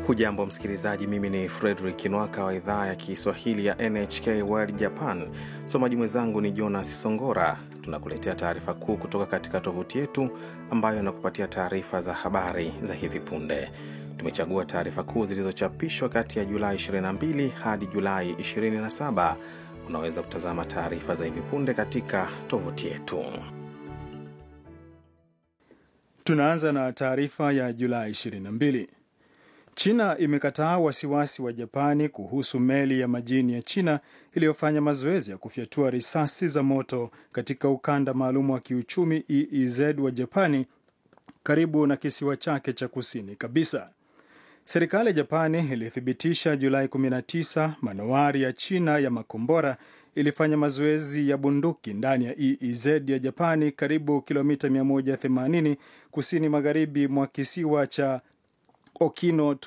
Hujambo msikilizaji, mimi ni Fredrik Nwaka wa idhaa ya Kiswahili ya NHK World Japan. Msomaji mwenzangu ni Jonas Songora. Tunakuletea taarifa kuu kutoka katika tovuti yetu ambayo inakupatia taarifa za habari za hivi punde. Tumechagua taarifa kuu zilizochapishwa kati ya Julai 22 hadi Julai 27. Unaweza kutazama taarifa za hivi punde katika tovuti yetu. Tunaanza na taarifa ya Julai 22. China imekataa wasiwasi wa Japani kuhusu meli ya majini ya China iliyofanya mazoezi ya kufyatua risasi za moto katika ukanda maalum wa kiuchumi EEZ wa Japani karibu na kisiwa chake cha kusini kabisa. Serikali ya Japani ilithibitisha Julai 19 manowari ya China ya makombora ilifanya mazoezi ya bunduki ndani ya EEZ ya Japani karibu kilomita 180 kusini magharibi mwa kisiwa cha Okino